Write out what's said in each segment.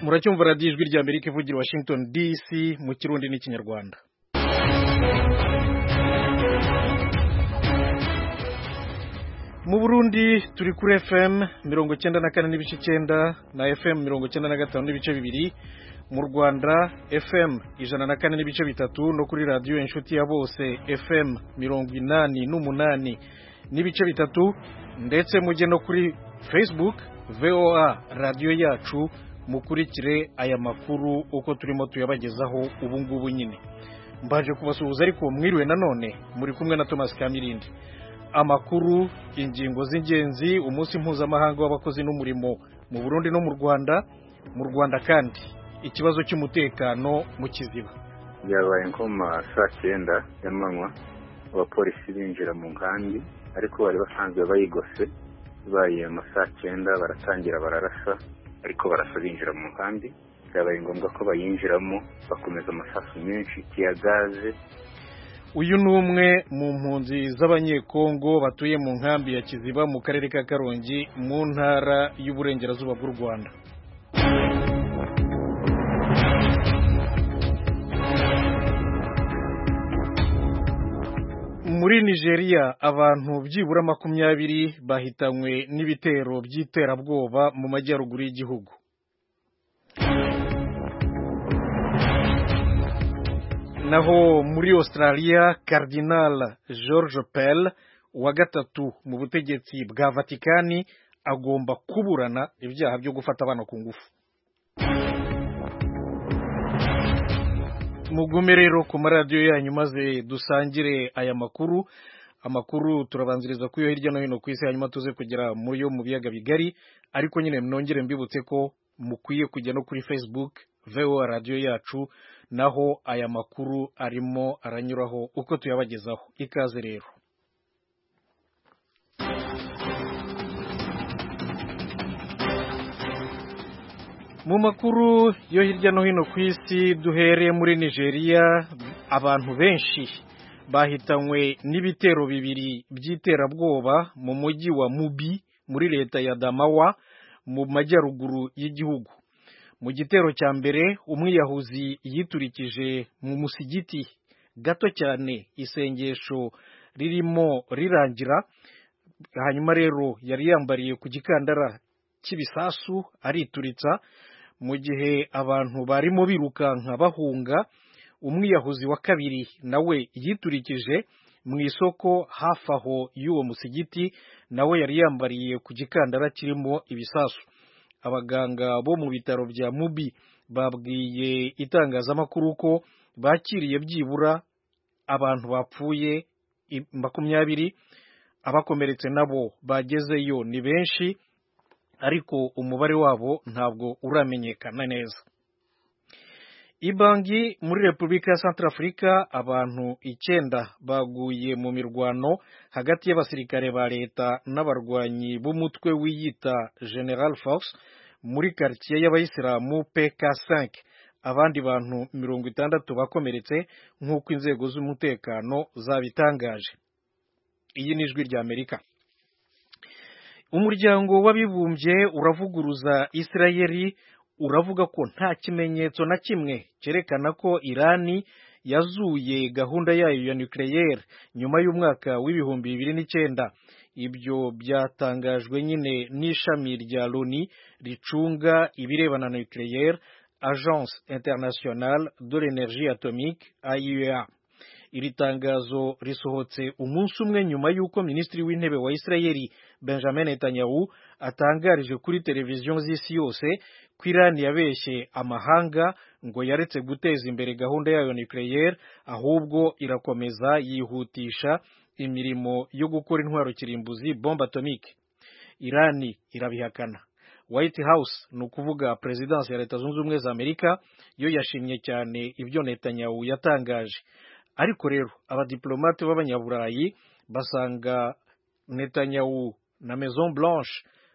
muracyumva radiyo ijwi rya amerika ivugira washington dc mu kirundi n'ikinyarwanda mu burundi turi kuri fm mirongo icyenda na kane n'ibice icyenda na fm mirongo icyenda na gatanu n'ibice bibiri mu rwanda fm ijana na kane n'ibice bitatu no kuri radiyo inshuti ya bose fm mirongo inani n'umunani n'ibice bitatu ndetse mujye no kuri facebook voa radiyo yacu mukurikire aya makuru uko turimo tuyabagezaho ubu ngubu nyine mbaje kubasuhuza ariko mwiriwe nanone muri kumwe na Thomas Kamirindi amakuru ingingo z'ingenzi umunsi mpuzamahanga w'abakozi n'umurimo mu Burundi no mu Rwanda mu Rwanda kandi ikibazo cy'umutekano mu kiziba byabaye nko mu ma saa cyenda y'amanywa abapolisi binjira mu nkambi ariko bari basanzwe bayigose baye mu saa cyenda baratangira bararasa ariko barasa binjira mu nkambi byabaye ngombwa ko bayinjiramo bakomeza amasasu menshi ya gaze uyu ni umwe mu mpunzi z'abanyekongo batuye mu nkambi ya kiziba mu karere ka karongi mu ntara y'uburengerazuba bw'u rwanda muri nigeria abantu byibura makumyabiri bahitanywe n'ibitero by'iterabwoba mu majyaruguru y'igihugu naho muri australia cardinal george pell wa gatatu mu butegetsi bwa vatikani agomba kuburana ibyaha byo gufata abana ku ngufu mugume rero ku maradiyo yanyu maze dusangire aya makuru amakuru turabanziriza ku yo hirya no hino ku isi hanyuma tuze kugera muri yo mu biyaga bigari ariko nyine nongere mbibutse ko mukwiye kujya no kuri facebook voa radiyo yacu naho aya makuru arimo aranyuraho uko tuyabagezaho ikaze rero mu makuru yo hirya no hino ku isi duhereye muri nigeria abantu benshi bahitanywe n'ibitero bibiri by'iterabwoba mu mujyi wa mubi muri leta ya damawa mu majyaruguru y'igihugu mu gitero cya mbere umwiyahuzi yiturikije mu musigiti gato cyane isengesho ririmo rirangira hanyuma rero yari yambariye ku gikandara cy'ibisasu arituritsa mu gihe abantu barimo birukanka bahunga umwiyahuzi wa kabiri nawe yiturikije mu isoko hafi aho y'uwo musigiti nawe yari yambariye ku gikandara kirimo ibisasu abaganga bo mu bitaro bya mubi babwiye itangazamakuru ko bakiriye byibura abantu bapfuye makumyabiri abakomeretse nabo bagezeyo ni benshi ariko umubare wabo ntabwo uramenyekana neza ibangi muri repubulika ya santara afurika abantu icyenda baguye mu mirwano hagati y'abasirikare ba leta n'abarwanyi b'umutwe wiyita general force muri karitsiye y'abayisilamu pk5 abandi bantu mirongo itandatu bakomeretse nk'uko inzego z'umutekano zabitangaje iyi ni ijwi rya amerika umuryango w'abibumbye uravuguruza isirayeri uravuga ko nta kimenyetso na kimwe cyerekana ko irani yazuye gahunda yayo ya nucleaire nyuma y'umwaka w'ibihumbi bibiri n'icyenda ibyo byatangajwe nyine n'ishami rya loni ricunga ibirebana na nucleaire agence internationale de l'energie atomique aiea iri tangazo risohotse umunsi umwe nyuma y'uko minisitiri w'intebe wa isirayeli benjamin netanyahu atangarije kuri televiziyo z'isi yose ko irani yabeshye amahanga ngo yaretse guteza imbere gahunda yayo nucleaire ahubwo irakomeza yihutisha imirimo yo gukora intwaro kirimbuzi bombe atomique irani irabihakana white house ni ukuvuga perezidansi ya leta zunze ubumwe za amerika yo yashimye cyane ibyo netanyahu yatangaje ariko rero abadiplomate b'abanyaburayi basanga netanyahu na maison blanche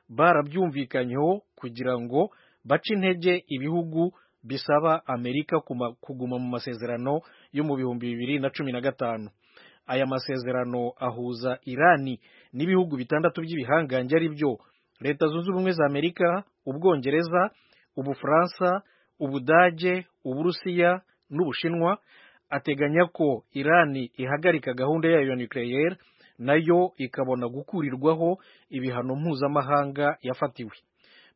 barabyumvikanyeho kugira ngo bace intege ibihugu bisaba amerika kuguma mu masezerano yo mu bihumbi bibiri na cumi na gatanu aya masezerano ahuza irani n'ibihugu bitandatu by'ibihangange ari byo leta zunze ubumwe za amerika ubwongereza ubufaransa ubudage uburusiya n'ubushinwa ateganya ko irani ihagarika gahunda yayo ya nucleaire nayo ikabona gukurirwaho ibihano mpuzamahanga yafatiwe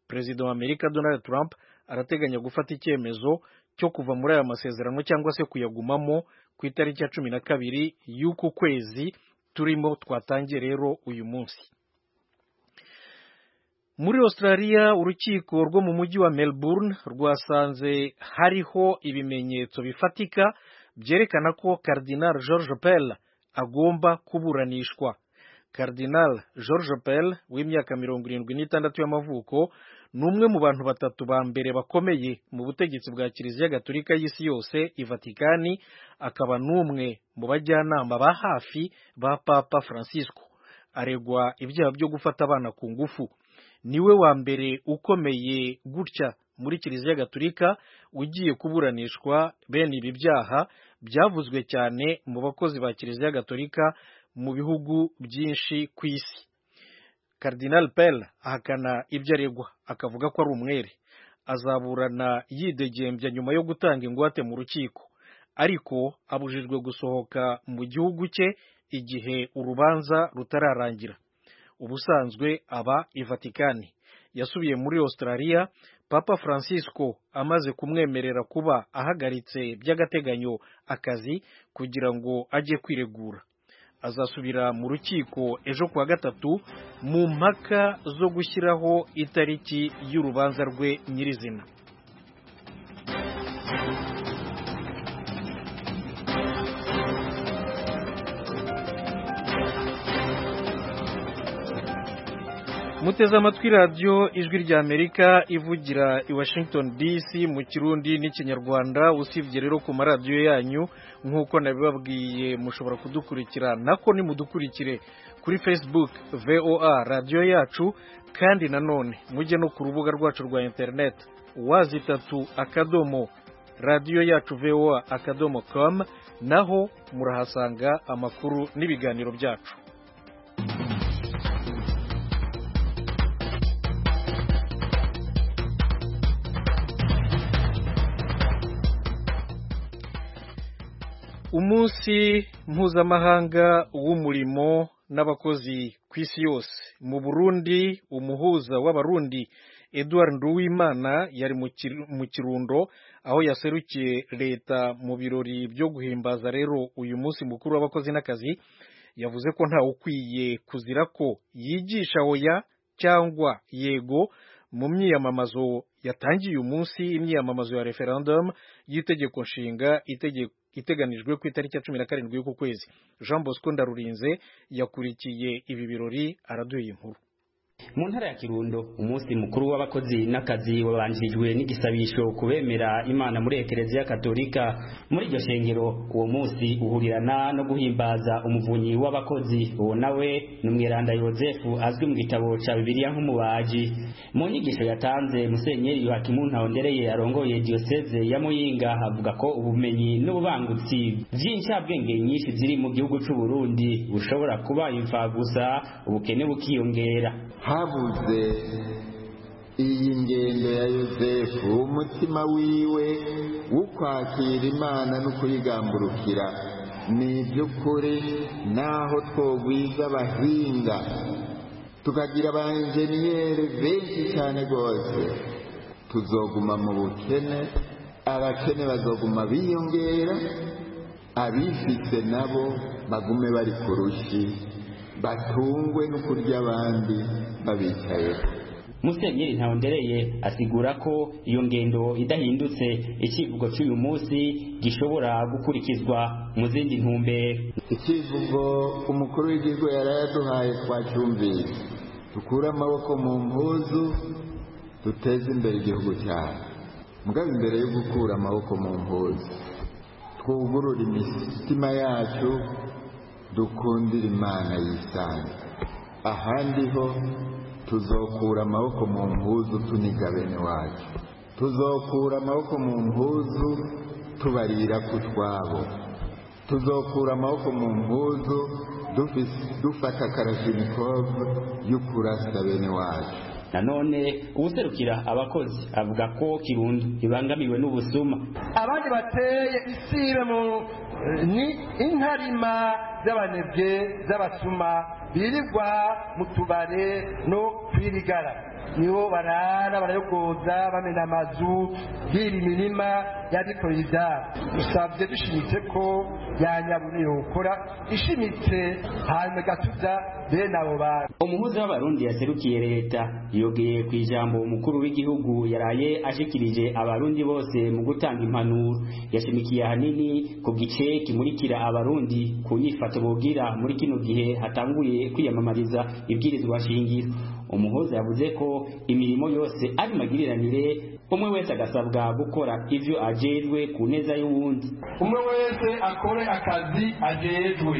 perezida wa amerika donald trump arateganya gufata icyemezo cyo kuva muri aya masezerano cyangwa se kuyagumamo ku itariki ya cumi na kabiri y'uku kwezi turimo twatangiye rero uyu munsi muri australia urukiko rwo mu mujyi wa melbourne rwasanze hariho ibimenyetso bifatika byerekana ko cardinal george pell agomba kuburanishwa cardinal george pell w'imyaka mirongo irindwi n'itandatu y'amavuko ni umwe mu bantu batatu ba mbere bakomeye mu butegetsi bwa kiliziya gatolika y'isi yose ivatikani akaba n'umwe mu bajyanama ba hafi ba papa francisco aregwa ibyaha byo gufata abana ku ngufu niwe wa mbere ukomeye gutya muri kiliziya gatolika ugiye kuburanishwa bene ibi byaha byavuzwe cyane mu bakozi ba kiliziya gatolika mu bihugu byinshi ku isi Cardinal Pell ahakana ibyo aregwa akavuga ko ari umwere azaburana yidegembya nyuma yo gutanga ingwate mu rukiko ariko abujijwe gusohoka mu gihugu cye igihe urubanza rutararangira ubusanzwe aba i Vatikani yasubiye muri Australia Papa Francisco amaze kumwemerera kuba ahagaritse by'agateganyo akazi kugira ngo ajye kwiregura azasubira mu rukiko ejo kuwa gatatu mu mpaka zo gushyiraho itariki y'urubanza rwe nyirizina muteze amatwi radiyo ijwi rya amerika ivugira i washington dc mu kirundi n'ikinyarwanda usibye rero ku maradiyo yanyu nk'uko nabibabwiye mushobora kudukurikira nako nimudukurikire kuri facebook voa radiyo yacu kandi nanone mujye no ku rubuga rwacu rwa interineti wazi itatu akadomo radiyo yacu voa akadomo com naho murahasanga amakuru n'ibiganiro byacu umunsi mpuzamahanga w'umurimo n'abakozi ku isi yose mu burundi umuhuza w'abarundi edouard nduwimana yari mu kirundo aho yaserukiye leta mu birori byo guhimbaza rero uyu munsi mukuru w'abakozi n'akazi yavuze ko ntawe ukwiye kuzira ko yigisha oya cyangwa yego mu myiyamamazo yatangiye uyu munsi imyiyamamazo ya referendum y'itegeko nshinga itegeko iteganijwe ku itariki ya cumi na karindwi y'uku kwezi jean bosco ndarurinze yakurikiye ibi birori araduye inkuru mu ntara ya kirundo umunsi mukuru w'abakozi n'akazi wabanjirijwe n'igisabisho kubemera imana muri ekereziya katolika muri iryo shengero uwo munsi uhurirana no guhimbaza umuvunyi w'abakozi uwo nawe ni umweranda yozefu azwi mu gitabo cya bibiliya nk'umubaji mu nyigisho yatanze musenyeri yohakimu ntahondereye arongoye diyoseze ya muyinga avuga ko ubumenyi n'ububangutsi bw'incabwenge nyinshi ziri mu gihugu cy'u burundi bushobora kuba imfagusa ubukene bukiyongera habuze iyi ngendo ya yosefu umutima wiwe w'ukwakira imana no kuyigamburukira ni iby'ukuri naho twogwiza abahinga tukagira abanjeniyeri benshi cyane rwose tuzoguma mu bukene abakene bazoguma biyongera abifite nabo bagume bari ku rushi batungwe no kurya abandi babicayeho musenyeri ntawondereye asigura ko iyo ngendo idahindutse icyivugo cy'uyu munsi gishobora gukurikizwa mu zindi ntumbero icyivugo umukuru w'igihugu yari yaduhaye twacyumvise dukure amaboko mu mpuzu duteze imbere igihugu cyacu mugabo imbere yo gukura amaboko mu mpuzu twugurura imitima yacu dukundira imana yisange ahandi ho tuzokura amaboko mu mpuzu tuniga bene wacu tuzokura amaboko mu mpuzu tubarira ku twabo tuzokura amaboko mu mpuzu dufata karashinikove yo kurasa bene wacu nanone uwuserukira abakozi avuga ko kirundo ibangamiwe n'ubusuma abandi bateye isibe mu ni inkarima z'abanebwe z'abasuma birirwa mu tubare no kwirigara nibo barara barayogoza bamena amazu bwira imirima yadikorera ibyabo dusabye dushimitse ko yanyabura yokora ishimitse hanyuma igatuza bene abo bantu umuhuza w'abarundi yaserukiye leta yogeye ku ijambo umukuru w'igihugu yaraye ashikirije abarundi bose mu gutanga impanuro yashimikiye ahanini ku gice kimurikira abarundi ku nyifato bogira muri kino gihe hatanguye kwiyamamariza ibwirizwa shingiro umuhuza yavuze ko imirimo yose ari magiriranire umwe wese agasabwa gukora ivyo ajejwe ku neza y'uwundi umwe wese akore akazi ajejwe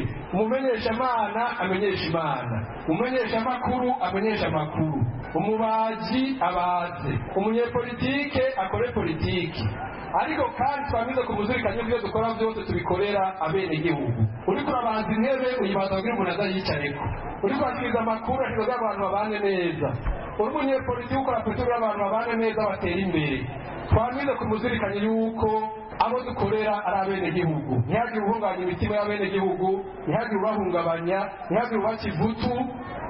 umumenyeshamana amenyesha imana umumenyesha amakuru amenyesha amakuru umubaji abaze umunyepolitike akore politiki ariko kandi twamize kumuzirikanye ibyo dukora byose tubikorera abenegihugu uriko urabanza intebe uyibanza kugira umuntu azayicareko uriko urakiriza amakuru akiriza abantu babane neza uri umunyepolitiki ukora politiki abantu babane neza batera imbere twamize kumuzirikanye yuko abo dukorera ari abenegihugu ntihagire uhungabanya imitima y'abenegihugu ntihagire ubahungabanya ntihagire ubaca ivutu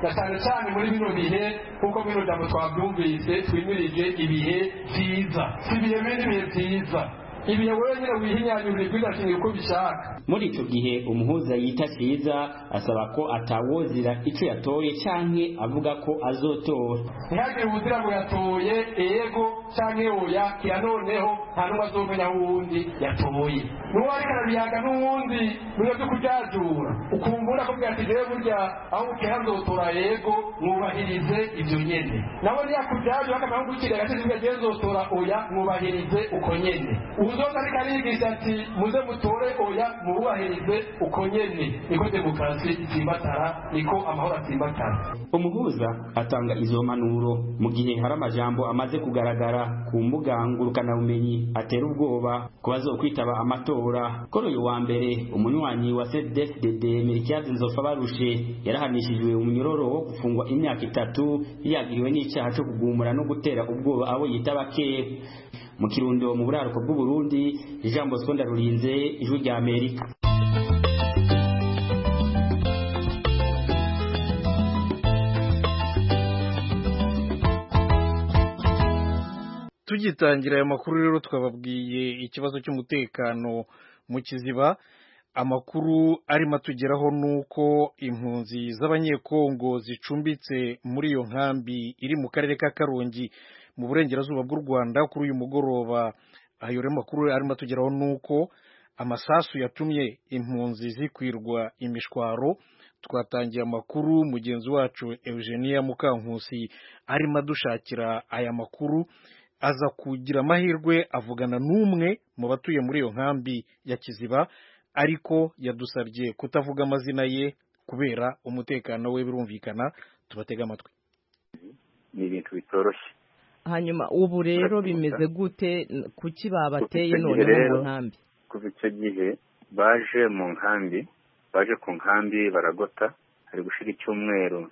na cyane cyane muri bino bihe kuko bino jambo twabyumvise twimirije ibihe byiza si ibihe bindi bihe byiza ibihe wenyine wihinyanyurira ibidashingiye uko ubishaka muri ico gihe umuhuza yita ciza asaba ko atawozira ico yatoye canke avuga ko azotora ntihagire ubuzira ngo yatoye ego canke oya kira noneho nta n'umwe azomenya wundi yatoye n'uwo ariko arabiyaga n'uwundi biba byo kuryajura ukumva urakubwira ati jewe burya aho bukera nzotora ego mwubahirize ivyo nyene nabo niyakuryajura akamenya nk'ugukiriye agasizi ngo jewe nzotora oya mwubahirize uko nyene uwuzoza ariko arigisha ati muze mutore oya mu wubahirize uko nyene niko demokarasi itsimbatara niko amahoro atsimbatara umuhuza atanga izo mpanuro mu gihe hari amajambo amaze kugaragara ku mbuga ngurukanabumenyi atera ubwoba ku bazokwitaba amatora kuri uyu wa mbere umunywanyi wa cdfdd mirikiyazi nzofa barushe yarahanishijwe umunyororo wo gufungwa imyaka itatu yagiriwe n'icyaha cyo kugumura no gutera ubwoba abo yitaba kera mu kirundo mu buraruko bw'uburundi jean bosco ndarurinze ijwi rya amerika tugitangira aya makuru rero twababwiye ikibazo cy'umutekano mu kiziba amakuru arimo atugeraho ni uko impunzi z'abanyekongo zicumbitse muri iyo nkambi iri mu karere ka karongi mu burengerazuba bw'u rwanda kuri uyu mugoroba ayo rero makuru arimo atugeraho ni uko amasasu yatumye impunzi zikwirwa imishwaro twatangiye amakuru mugenzi wacu eugenia mukankusi arimo adushakira aya makuru aza kugira amahirwe avugana n'umwe mu batuye muri iyo nkambi ya kiziba ariko yadusabye kutavuga amazina ye kubera umutekano we birumvikana tubatega amatwi ni ibintu bitoroshye hanyuma ubu rero bimeze gute kuki babateye none mu nkambi kuva icyo gihe baje mu nkambi baje ku nkambi baragota hari gushira icyumweru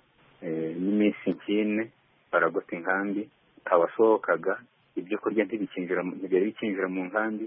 n'iminsi nk'ine baragota inkambi ntawasohokaga ibyo kurya ntibyari bikinjira mu nkambi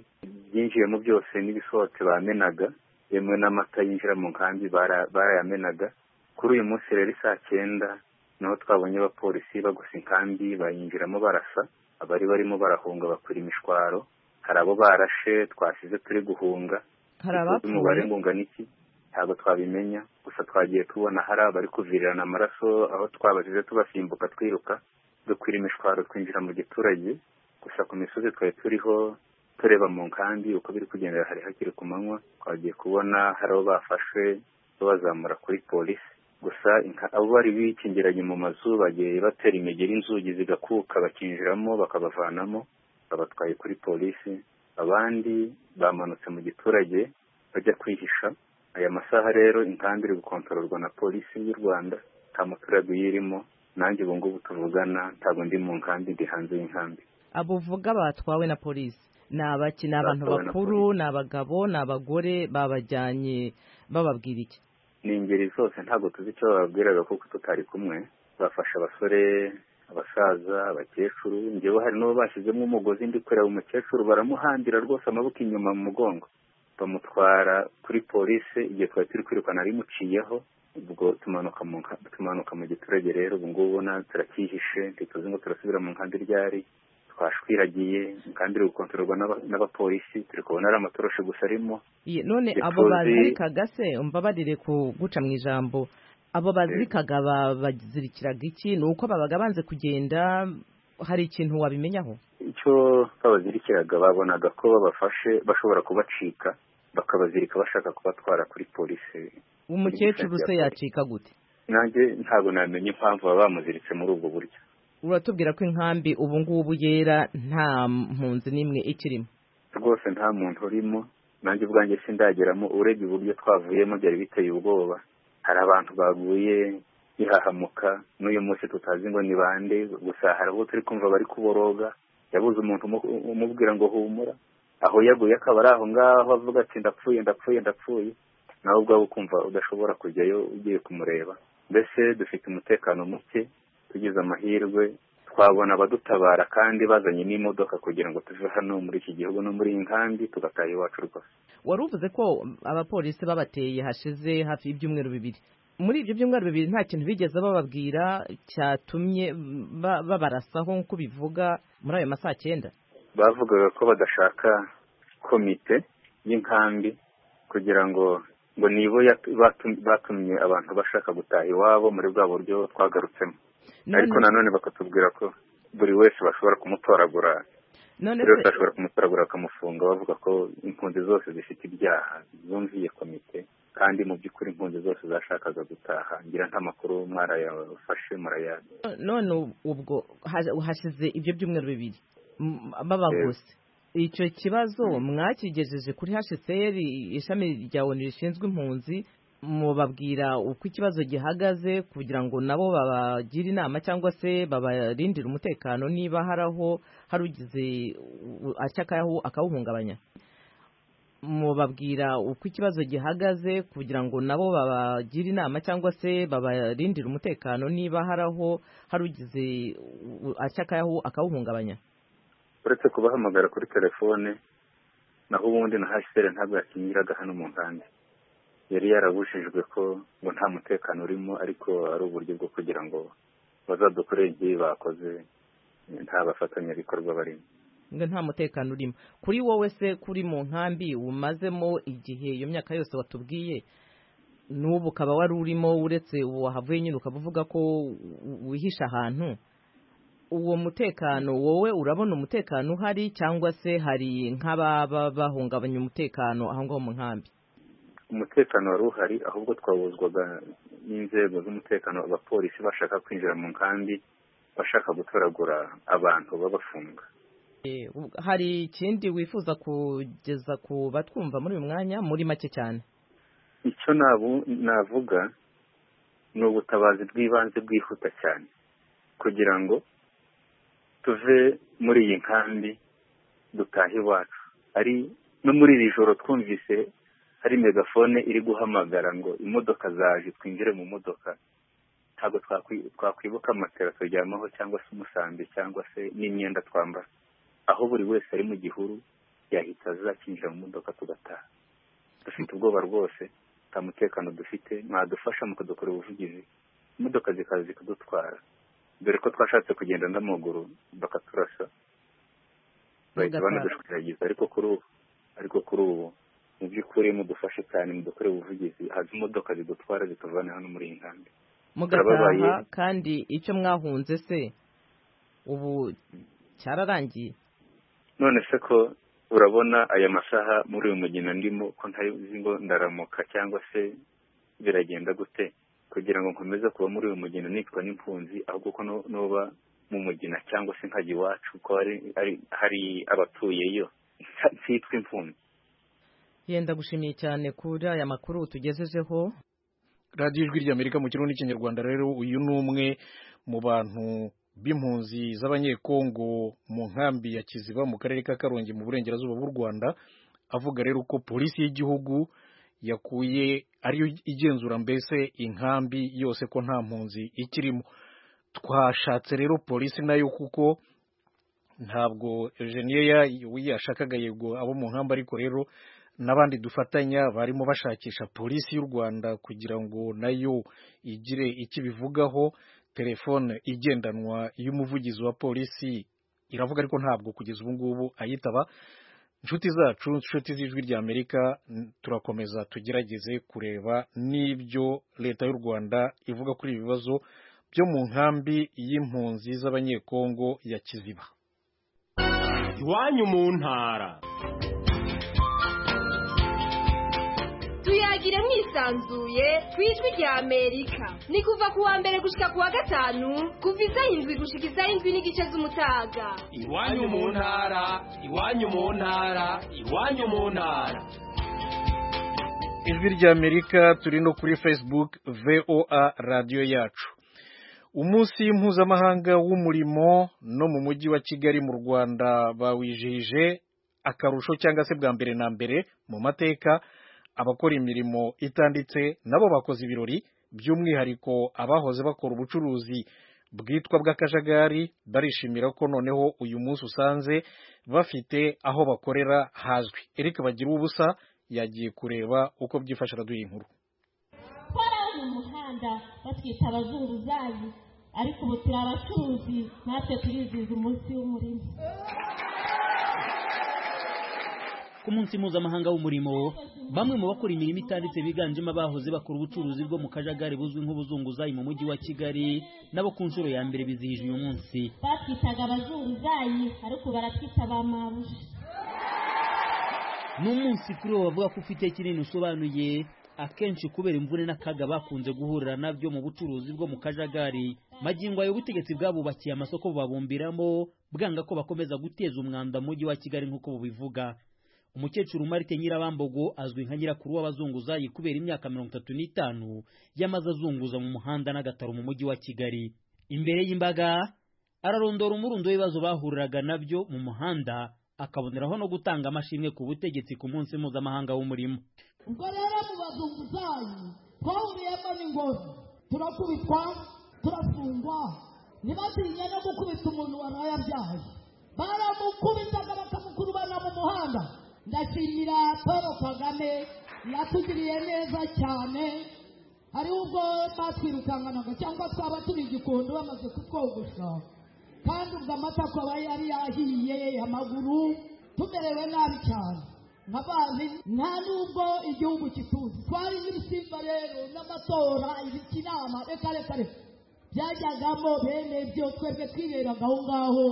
byinjiyemo byose n'ibisohotse bamenaga yemwe n'amata yinjira mu nkambi barayamenaga kuri uyu munsi rero saa cyenda niho twabonye abapolisi bagusa inkambi bayinjiramo barasa abari barimo barahunga bakwira imishwaro hari abo barashe twasize turi guhunga hari abapfuye umubare ngo ungana iki ntabwo twabimenya gusa twagiye tubona hari abari kuvirirana amaraso aho twabasize tubasimbuka twiruka dukwira imishwaro twinjira mu giturage gusa ku misozi twari turiho tureba mu nkambi uko biri kugendera hari hakiri ku manywa twagiye kubona hari abo bafashe babazamura kuri polisi gusa abo bari bikingiranye mu mazu bagiye batera imigeri inzugi zigakuka bakinjiramo bakabavanamo babatwaye kuri polisi abandi bamanutse mu giturage bajya kwihisha aya masaha rero inkambi iri gukontororwa na polisi y'u rwanda nta muturage uyirimo nanjye ubu ngubu tuvugana ntabwo ndi mu nkambi ndi hanze y'inkambi abo uvuga batwawe na polisi ni abaki ni abantu Batwawe na bakuru ni abagabo ni abagore babajyanye bababwira iki ni ingeri zose ntabwo tuzi icyo bababwiraga kuko tutari kumwe bafasha abasore abasaza abakecuru njyewe hari n'uwo bashyizemo umugozi ndi kureba umukecuru baramuhambira rwose amaboko inyuma mu mugongo bamutwara kuri polisi igihe twari turi kwirukana rimuciyeho ubwo tumanuka mu giturage rero ubu ngubu turacyihishe ntituzi ngo turasubira mu nkambi ryari twashwiragiye kandi iri gukontororwa n'abapolisi turi kubona ari amatoroshi gusa arimo none abo bazirikaga se mbabarire kuguca mu ijambo abo bazirikaga bazirikiraga iki ni uko babaga banze kugenda hari ikintu wabimenyaho icyo babazirikiraga babonaga ko babafashe bashobora kubacika bakabazirika bashaka kubatwara kuri polisi umukecuru se yacika gute nanjye ntabwo namenye impamvu baba bamuziritse muri ubwo buryo uratubwira ko inkambi ubu ngubu yera nta mpunzi n'imwe ikirimo rwose nta muntu urimo nanjye ubwanjye sindageramo urebye uburyo twavuyemo byari biteye ubwoba hari abantu baguye bihahamuka n'uyu munsi tutazi ngo ni bande gusa hari abo turi kumva bari kuboroga yabuze umuntu umubwira ngo humura aho yaguye akaba ari aho ngaho avuga ati ndapfuye ndapfuye ndapfuye nawe ubwawe ukumva udashobora kujyayo ugiye kumureba mbese dufite umutekano muke tugize amahirwe twabona abadutabara kandi bazanye n'imodoka kugira ngo tuve hano muri iki gihugu no muri iyi nkambi tugataha iwacu rwose wari uvuze ko abapolisi babateye hashize hafi y'ibyumweru bibiri muri ibyo byumweru bibiri nta kintu bigeze bababwira cyatumye babarasaho nk'uko bivuga muri ayo masaha cyenda bavugaga ko badashaka komite y'inkambi kugira ngo ngo nibo batumye abantu bashaka gutaha iwabo muri bwa buryo twagarutsemo ariko nanone bakatubwira ko buri wese bashobora kumutoragura buri wese bashobora kumutoragura bakamufunga bavuga ko impunzi zose zifite ibyaha zumviye komite kandi mu by'ukuri impunzi zose zashakaga gutaha ngira nta makuru mwarayafashe murayandi none ubwo hashize ibyo byumweru bibiri babagose icyo kibazo mwakigejeje kuri hasheseri ishami rya onu rishinzwe impunzi mubabwira uko ikibazo gihagaze kugira ngo nabo babagire inama cyangwa se babarindire umutekano niba hari aho hari ugize acyakayaho akawuhungabanya mubabwira uko ikibazo gihagaze kugira ngo nabo babagire inama cyangwa se babarindire umutekano niba hari aho hari ugize acyakayaho akawuhungabanya uretse kubahamagara kuri telefone naho ubundi na hasiteri ntabwo yakinyiraga hano mu nkambi yari yarabujijwe ko ngo nta mutekano urimo ariko ari uburyo bwo kugira ngo bazadukorere igihe bakoze nta bafatanyabikorwa barimo ngo nta mutekano urimo kuri wowe se kuri mu nkambi umazemo igihe iyo myaka yose watubwiye n'ubu ukaba wari urimo uretse ubu wahavuye nyine ukaba uvuga ko wihisha ahantu uwo mutekano wowe urabona umutekano uhari cyangwa se hari nk'ababa bahungabanya umutekano aho ngaho mu nkambi umutekano wari uhari ahubwo twabuzwaga n'inzego z'umutekano abapolisi bashaka kwinjira mu nkambi bashaka gutoragura abantu babafunga hari ikindi wifuza kugeza ku batwumva muri uyu mwanya muri make cyane icyo navuga ni ubutabazi bw'ibanze bwihuta cyane kugira ngo tuve muri iyi nkambi dutahe iwacu ari no muri iri joro twumvise hari megafone iri guhamagara ngo imodoka zaje twinjire mu modoka ntabwo twakwibuka amatera turyamaho cyangwa se umusambi cyangwa se n'imyenda twambara aho buri wese ari mu gihuru yahita azakinjira mu modoka tugataha dufite ubwoba rwose nta mutekano dufite mwadufasha mukadukorera ubuvugizi imodoka zikaza zikadutwara dore ko twashatse kugenda n'amaguru bakaturasa bahita banadushwiragiza ariko kuri ubu ariko kuri ubu mu by'ukuri mudufashe cyane mudukore ubuvugizi haza imodoka zidutwara zituvana hano muri iyi nkambi mugataha kandi icyo mwahunze se ubu cyararangiye none se ko urabona aya masaha muri uyu mugina ndimo ko ntazi ngo ndaramuka cyangwa se biragenda gute kugira ngo nkomeze kuba muri uyu mugina nitwa n'impunzi ahubwo ko nuba mu mugina cyangwa se nkajya iwacu ko hari abatuyeyo nsitwa impunzi yenda gushimiye cyane kuri aya makuru tugejejeho radiyo ijwi ry'amerika mu kirundi n'ikinyarwanda rero uyu ni umwe mu bantu b'impunzi z'abanyekongo mu nkambi ya kiziba mu karere ka karongi mu burengerazuba bw'u rwanda avuga rero ko polisi y'igihugu yakuye ariyo igenzura mbese inkambi yose ko nta mpunzi ikirimo twashatse rero polisi nayo kuko ntabwo Eugenia yashakaga yego abo mu nkamba ariko rero n'abandi dufatanya barimo bashakisha polisi y'u rwanda kugira ngo nayo igire icyo ibivugaho telefone igendanwa y'umuvugizi wa polisi iravuga ariko ntabwo kugeza ubu ngubu ayitaba inshuti zacu inshuti z'ijwi rya amerika turakomeza tugerageze kureba n'ibyo leta y'u rwanda ivuga kuri ibi bibazo byo mu nkambi y'impunzi z'abanyekongo ya kiziba iwanyu mu ntara tuyagire mwisanzuye ku ijwi rya amerika ni kuva ku wa mbere gushyika ku wa gatanu kuva izaho indwi gushyika izaho indwi n'igice z'umutaga iwanyu mu ntara iwanyu mu ntara iwanyu mu ntara ijwi rya amerika turi no kuri facebook voa radiyo yacu umunsi mpuzamahanga w'umurimo no mu mujyi wa kigali mu rwanda bawizihije akarusho cyangwa se bwa mbere na mbere mu mateka abakora imirimo itanditse nabo bakoze ibirori by'umwihariko abahoze bakora ubucuruzi bwitwa bw'akajagari barishimira ko noneho uyu munsi usanze bafite aho bakorera hazwi Eric bagira ubusa yagiye kureba uko byifashe araduha inkuru gukora mu muhanda batwita abazunguzayi ariko ubu turi abacuruzi natwe turizihiza umunsi w'umurimo ku munsi mpuzamahanga w'umurimo bamwe mu bakora imirimo itanditse biganjemo abahoze bakora ubucuruzi bwo mu kajagari buzwi nk'ubuzunguzayi mu mujyi wa kigali nabo ku nshuro ya mbere bizihije uyu munsi batwitaga abazunguzayi ariko ubu baratwita ba mabuja ni umunsi kuri wo bavuga ko ufite kinini usobanuye akenshi kubera imvune n'akaga bakunze guhurira nabyo mu bucuruzi bwo mu kajagari magingo ayo ubutegetsi bwabubakiye amasoko bubabumbiramo bwanga ko bakomeza guteza umwanda mu mujyi wa kigali nk'uko bubivuga umukecuru marite nyirabambogo azwi nka nyirakuru w'abazunguzayi kubera imyaka mirongo itatu n'itanu yamaze azunguza mu muhanda n'agataro mu mujyi wa kigali imbere y'imbaga ararondora umurundo w'ibibazo bahuriraga nabyo mu muhanda akaboneraho no gutanga amashimwe ku butegetsi ku munsi mpuzamahanga w'umurimo ubwo rero mu bazunguzayi twahuriyemo n'ingoro turakubitwa turafungwa ntibatinya no gukubita umuntu waraye abyaye baramukubitaga bakamukurubana mu muhanda ndashimira paul kagame yatugiriye neza cyane hariho ubwo batwirukankanaga cyangwa twaba turi igikondo bamaze kutwogosha kandi ubwo amata akaba yari yahiye amaguru tumerewe nabi cyane nka bazi nta n'ubwo igihugu kituzi twari nk'ibisimba rero n'amatora ibiti inama reka reka reka byajyagamo bene byo twebwe twiberaga aho ngaho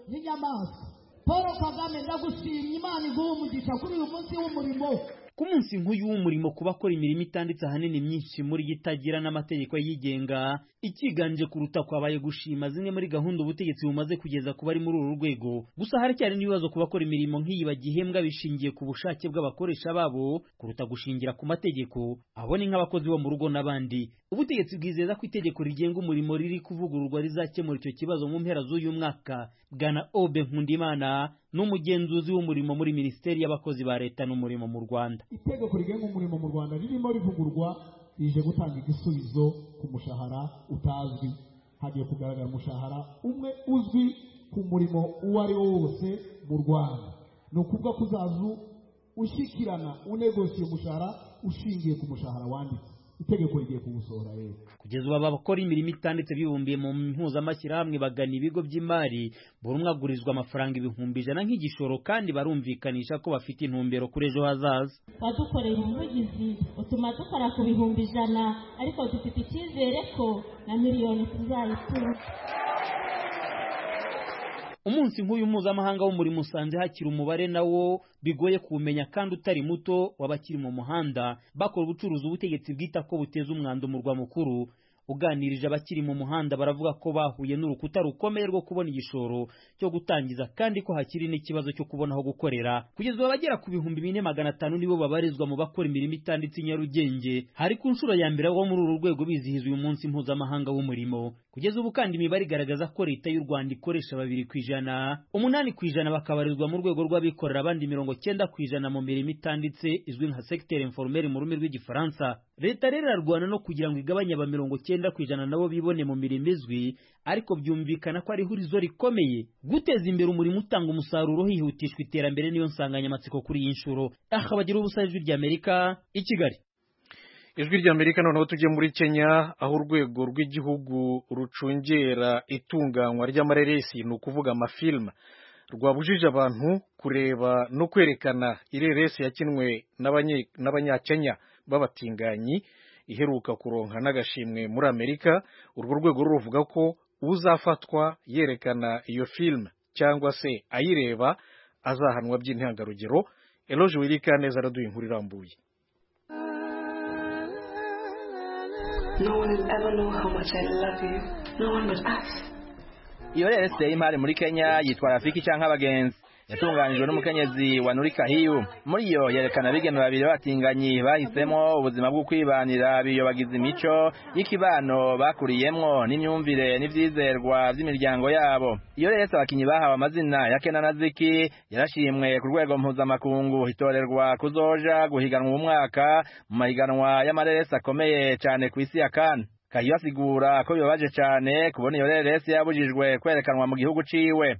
n'inyamaswa paul kagame ndagushimye imana iguha umugisha kuri uyu munsi w'umurimo ku munsi nk'uyu w'umurimo ku bakora imirimo itanditse ahanini myinshi muri yo itagira n'amategeko yigenga ikiganje kuruta kwabaye gushima zimwe muri gahunda ubutegetsi bumaze kugeza ku bari muri uru rwego gusa haracyari n'ibibazo ku bakora imirimo nk'iyi bagihembwa bishingiye ku bushake bw'abakoresha babo kuruta gushingira ku mategeko abo ni nk'abakozi bo mu rugo n'abandi ubutegetsi bwizeza ko itegeko rigenga umurimo riri kuvugururwa rizakemura icyo kibazo mu mpera z'uyu mwaka bwana obe nkundimana n'umugenzuzi w'umurimo muri minisiteri y'abakozi ba leta n'umurimo mu rwanda itegeko rigenga umurimo mu rwanda ririmo rivugurwa rije gutanga igisubizo ku mushahara utazwi hagiye kugaragara umushahara umwe uzwi ku murimo uwo ari wo wose mu rwanda ni ukuvuga ko uzaza ushyikirana unegosiye umushahara ushingiye ku mushahara wanditse itegeko rigiye kuwusohora rero kugeza ubu aba bakora imirimo itanditse bibumbiye mu mpuzamashyirahamwe bagana ibigo by'imari buri umwe agurizwa amafaranga ibihumbi ijana nk'igishoro kandi barumvikanisha ko bafite intumbero kuri ejo hazaza wadukorera umuvugizi utuma dukora ku bihumbi ijana ariko dufite icyizere ko na miliyoni tuzayitura umunsi nk'uyu mpuzamahanga w'umurimo usanze hakiri umubare nawo bigoye kuwumenya kandi utari muto w'abakiri mu muhanda bakora ubucuruzi ubutegetsi bwita ko buteza umwanda umurwa mukuru uganirije abakiri mu muhanda baravuga ko bahuye n'urukuta rukomeye rwo kubona igishoro cyo gutangiza kandi ko hakiri n'ikibazo cyo kubona aho gukorera kugeza ubu abagera ku bihumbi bine magana atanu nibo babarizwa mu bakora imirimo itanditse i nyarugenge hari ku nshuro ya mbere wo muri uru rwego bizihiza uyu munsi mpuzamahanga w'umurimo kugeza ubu kandi imibare igaragaza ko leta y'u rwanda ikoresha babiri ku ijana umunani ku ijana bakabarizwa mu rwego rw'abikorera abandi mirongo cyenda ku ijana mu mirimo itanditse izwi nka secteur informel mu rurimi rw'igifaransa leta rero irarwana no kugira ngo igabanye aba mirongo cyenda ku ijana nabo bibone mu mirimo izwi ariko byumvikana ko ari ihurizo rikomeye guteza imbere umurimo utanga umusaruro hihutishwa iterambere niyo nsanganyamatsiko kuri iyi nshuro aha bagira ubusa ijwi ry'amerika i kigali ijwi ry'amerika noneho tujye muri kenya aho urwego rw'igihugu rucungera itunganywa ry'amareresi ni ukuvuga amafilime rwabujije abantu kureba no kwerekana ireresi yakinwe n'abanyakenya b'abatinganyi iheruka kuronka n'agashimwe muri amerika urwo rwego ruvuga ko uzafatwa yerekana iyo filime cyangwa se ayireba azahanwa by'intangarugero eloge wirikaneza araduha inkuru irambuye No one will ever know how much I love you. No one but us. iyo rero isiteye imari muri kenya yitwa rafiki cyangwa abagenzi yatunganijwe n'umukenyezi wa nuri kahiyu muri iyo yerekana abigeme babiri b'abatinganyi bahisemo ubuzima bwo kwibanira biyobagiza imico y'ikibano bakuriyemo n'imyumvire n'ibyizerwa by'imiryango yabo iyo rero abakinnyi bahawe amazina ya kena na ziki yarashimwe ku rwego mpuzamakungu itorerwa kuzoja guhiganwa uyu mwaka mu mahiganwa y'amareresi akomeye cyane ku isi ya kane kahiyo asigura ko bibabaje cyane kubona iyo reresi yabujijwe kwerekanwa mu gihugu ciwe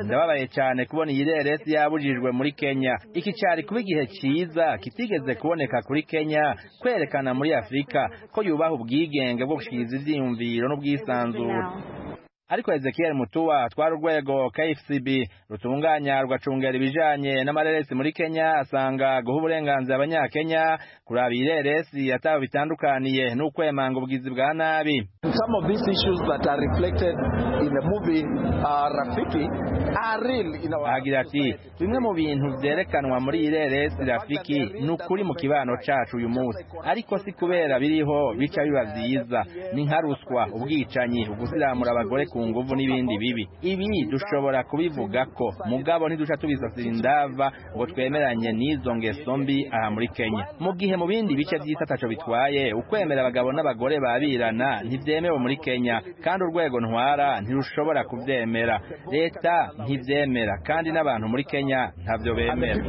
ndababaye cyane kubona iyi reresi yabujijwe muri kenya iki cyari kuba igihe cyiza kitigeze kuboneka kuri kenya kwerekana muri afurika ko yubaha ubwigenge bwo gushyikiriza ibyiyumviro n'ubwisanzure ariko ezekiel mutuwa twari urwego kfcb rutunganya rugacungera ibijanye n'amareresi muri kenya asanga guha uburenganzira abanyakenya kuraba ireresi yatawe bitandukaniye n'ukwemanga ubwizi bwa nabi some of these issues that are reflected in the movie uh, rafiki are real in our agira ati bimwe mu bintu byerekanwa muri iyi reresi rafiki ni ukuri mu kibano cacu uyu munsi ariko si kubera biriho bica biba vyiza ni nka ruswa ubwicanyi ugusiramura abagore ku nguvu n'ibindi bibi ibi dushobora kubivuga ko mugabo ntiduca tubisasira indava ngo twemeranye n'izo ngeso mbi aha muri kenya mu gihe mu bindi bice by'isi ataco bitwaye ukwemera abagabo n'abagore babirana ntivyemewe muri kenya kandi urwego ntwara ntirushobora kuvyemera leta ntivyemera kandi n'abantu muri kenya ntavyo bemera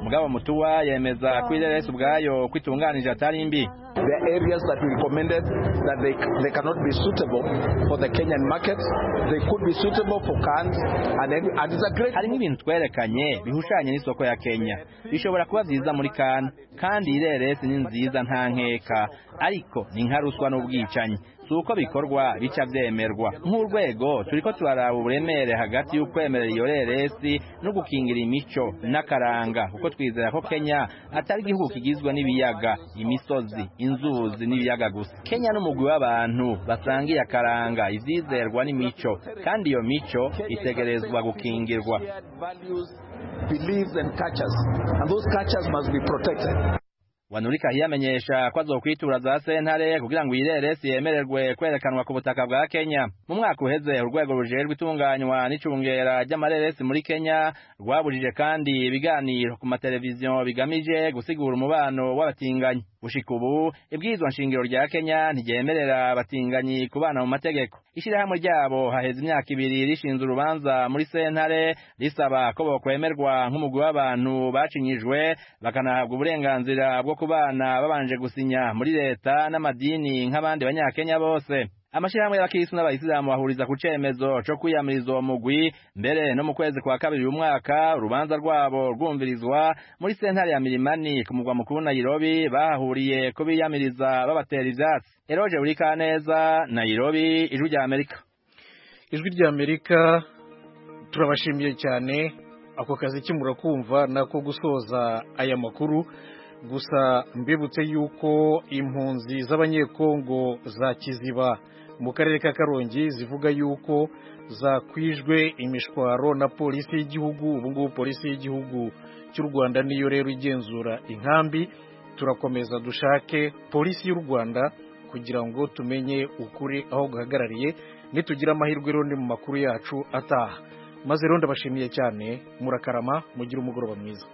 mugabo mutuwa yemeza ko ireresi ubwayo ko itunganije atari mbi There are areas that we recommended that they, they cannot be suitable for the Kenyan market. They could be suitable for cans and, every, and it's a great... Hari n'ibintu twerekanye bihushanye n'isoko ya Kenya. Bishobora kuba vyiza muri kan kandi ireresi ni nziza nta nkeka ariko ni nka ruswa n'ubwicanyi. si uko bikorwa bica byemerwa nk'urwego turiko turaraba uburemere hagati y'ukwemerera iyo reresi no gukingira imico n'akaranga kuko twizera ko kenya atari igihugu kigizwe n'ibiyaga imisozi inzuzi n'ibiyaga gusa kenya n'umugwi w'abantu basangiye akaranga ivyizerwa n'imico kandi iyo mico itegerezwa gukingirwa beliefs and cultures and those cultures must be protected wanurika hiyamenyesha ko azokwitura za sentare kugira ngo iyi reresi yemererwe kwerekanwa ku butaka bwa kenya mu mwaka uheze urwego rujejwe itunganywa n'icungera ry'amareresi muri kenya rwabujije kandi ibiganiro ku mateleviziyo bigamije gusigura umubano w'abatinganyi gushika ubu ibwirizwa nshingiro rya kenya ntiryemerera abatinganyi kubana mu mategeko ishyirahamwe ryabo haheze imyaka ibiri rishinze urubanza muri sentare risaba ko bokwemerwa nk'umugwi w'abantu bacinyijwe bakanahabwa uburenganzira bwo ku bana babanje gusinya muri leta n'amadini nk'abandi banyakenya bose amashyirahamwe y'abakirisitu n'abayisilamu bahuriza ku cyemezo cyo kwiyamiriza uwo mugwi mbere no mu kwezi kwa kabiri uyu mwaka urubanza rwabo rwumvirizwa muri sentare ya mirimani ku mugwa mukuru nayirobi bahahuriye ko biyamiriza babatera ibyatsi eroje buri kaneza nayirobi ijwi rya amerika ijwi rya amerika turabashimiye cyane ako kazi kimura kumva nako gusoza aya makuru gusa mbibutse yuko impunzi z'abanyekongo za kiziba mu karere ka karongi zivuga yuko zakwijwe imishwaro na polisi y'igihugu ubu ngubu polisi y'igihugu cy'u rwanda niyo rero igenzura inkambi turakomeza dushake polisi y'u rwanda kugira ngo tumenye ukuri aho guhagarariye nitugira amahirwe rero ni mu makuru yacu ataha maze rero ndabashimiye cyane murakarama mugire umugoroba mwiza